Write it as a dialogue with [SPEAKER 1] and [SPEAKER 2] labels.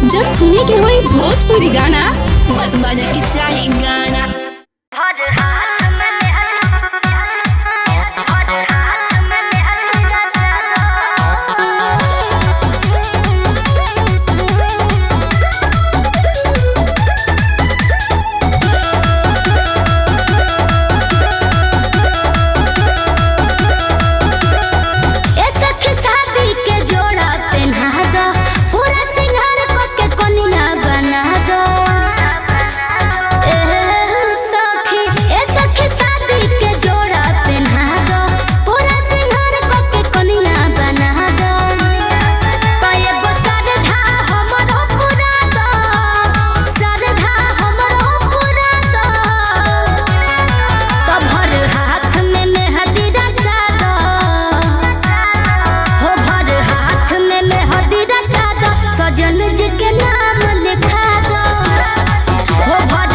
[SPEAKER 1] जब सुने के होई भोजपुरी गाना बस बजे के चाही गाना
[SPEAKER 2] ए सखी शादी के जोड़ा पहना दो पूरा सिंगार को के कोनिया बना दो ए सखी ए सखी शादी के जोड़ा पहना दो पूरा सिंगार को के कोनिया बना दो कए गो सरधा हमरो पूरा दो सरधा हमरो पूरा दो तो भर हाथ में मेहंदी रचा दो हो भर हाथ में मेहंदी रचा दो सजन जी के नाम लिखा दो हो भर